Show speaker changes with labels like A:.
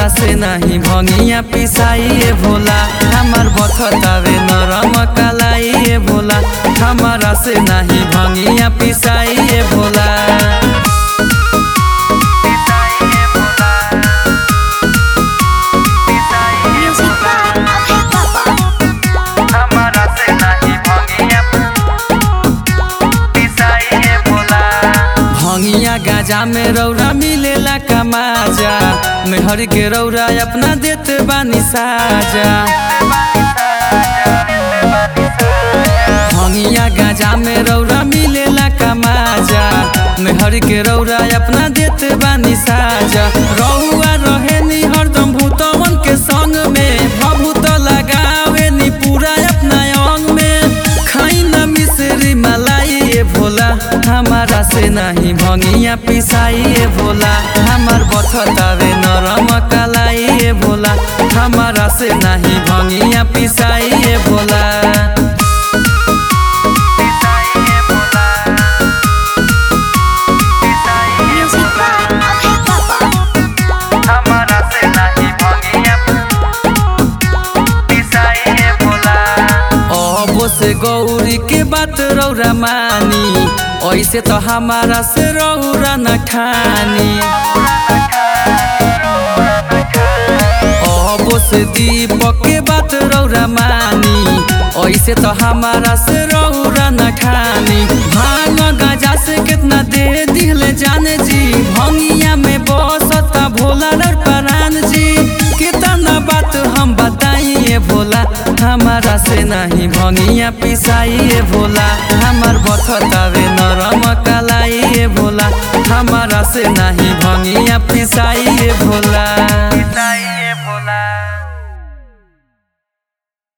A: हमारा से नहीं भंगिया पिसाइए भोला हमार बथतावे नरम कलाइए भोला हमारा से नहीं भंगिया पिसाइए Bhola
B: Music by Abhay Papa.
A: हमारा से नहीं भंगिया पिसाइए भोला भंगिया गाजा में रौरा मिलेला कमाजा मेहर के रौरा अपना देत बानी साजा भंगिया गाजा में रौरा मिलेला कमाजा मेहर के रौरा अपना देत बानी साजा रौआ रहे नी हरदम भूतवन के संग में भभूत लगावे नी पूरा अपना अंग में खाई न मिश्री मलाई ये भोला हमारा से नहीं भंगिया पिसाई ये भोला हमार बथतावे नरम कलाई ये भोला हमारा से नहीं भंगिया पिसाई ये Bhola
B: Music by Abhay Papa.
A: हमारा से नहीं भंगिया पिसाइए भोला अबो से गौरी के बात रौरा मानी ऐसे तो हमारा से रौरा न खानी अबो से दीपक के बात रौरा मानी ऐसे तो हमारा से रौरा न खानी भांग गाजा से कितना दे दिले जाने जी भंगिया में बसता भोला डर परान जी कितना बात हम बताइए भोला हमारा से नहीं भंगिया पिसाइए भोला हमार बथतावे नरम कलाइए भोला हमारा से नहीं भंगिया पिसाइए भोला